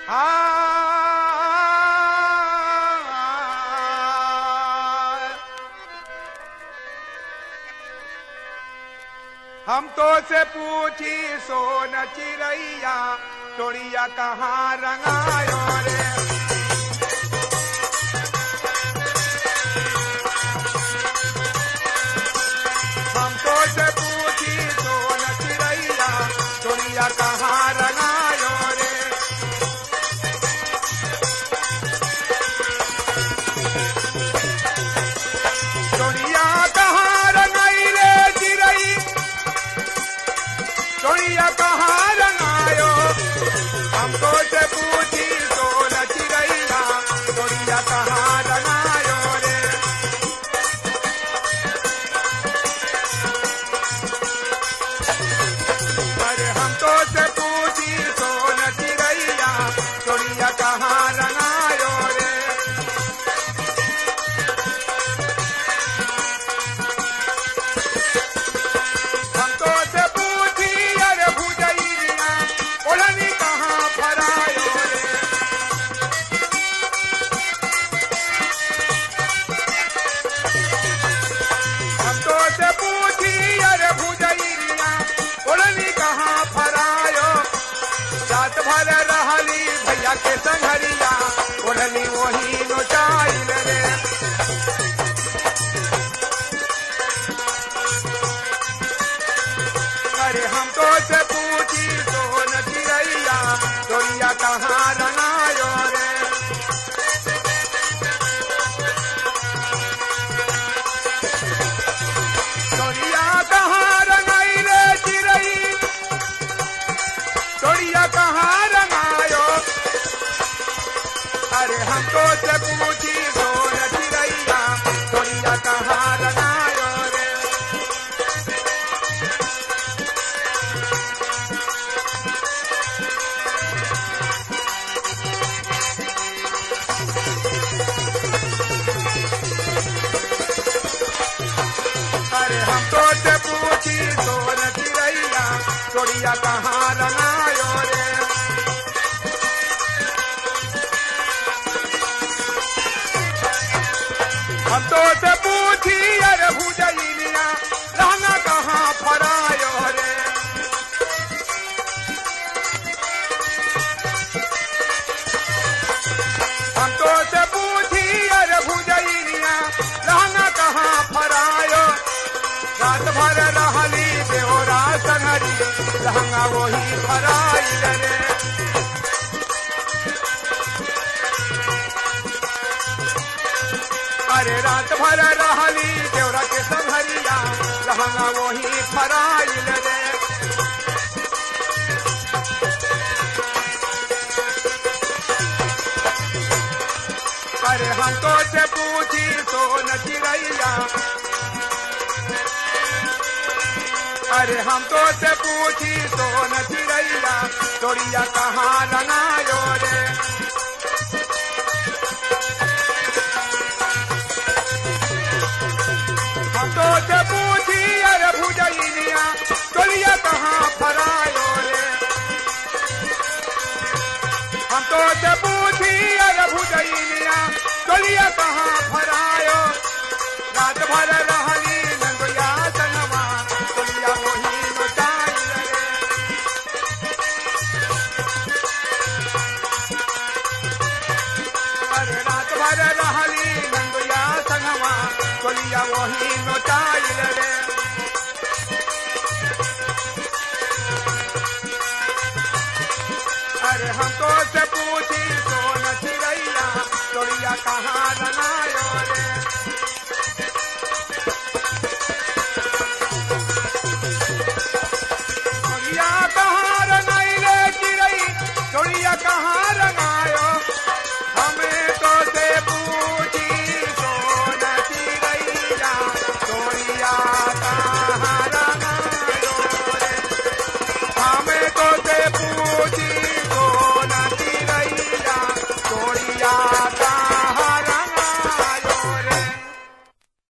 हाँ हम तो से पूछी सोन चिड़ैया तोड़िया कहाँ रंगायो रे हम तो से पूछी सोन चिड़ैया तोड़िया कहाँ रंगायो रे तोड़िया कहाँ रंगाई रे चिड़ै तोड़िया कहाँ रंगायो हमको से पूछी सोन चिड़ैया तोड़िया कहाँ रंगायो रे अरे हमको से पूछी सोन चिड़ैया तोड़िया कहाँ रंगायो रे हमको से पूछी अरे भुजैया ओढ़नी कहाँ फरायो रे हमको से पूछी अरे भुजैया ओढ़नी कहाँ फरायो रात भर रहली भैया के संघरिया ओढ़नी वही नोचाइल रे अरे हमको से पूछी सोन चिड़ैया तोरिया कहाँ रंगायो रे तोरिया कहाँ रंगाई रे चिड़ै तोरिया कहाँ रंगायो अरे हमको से पूछी सोन चिड़ैया तोरिया कहाँ रंगायो रे अरे हम तो से पूछी सोन चिड़ैया तोड़िया कहाँ रंगायो रे हम तो से पूछी अरे भुजैनिया रहना कहाँ फरायो रे हम तो से पूछी अरे भुजैनिया रहना कहाँ फरायो रात भर रहली बेहोरा संगरी लहंगा वही फराइल रे अरे रात भर रहली देवरा के संघरिया लहंगा वही फराइल रे अरे हम तो से पूछी सोन चिड़ैया अरे हम तो से पूछी सोन चिड़ैया तोड़िया कहाँ रंगायो रे हम तो से पूछी अरे भुजैनिया तोड़िया कहाँ फरायो रे हम तो से पूछी अरे भुजैनिया तोड़िया कहाँ फरायो रात भर रहली नंदोया संगमा तोड़िया वही नचाई रे अरे रात भर रहली नंदोया संगमा तोड़िया वही नचाई रे अरे हमको से पूछी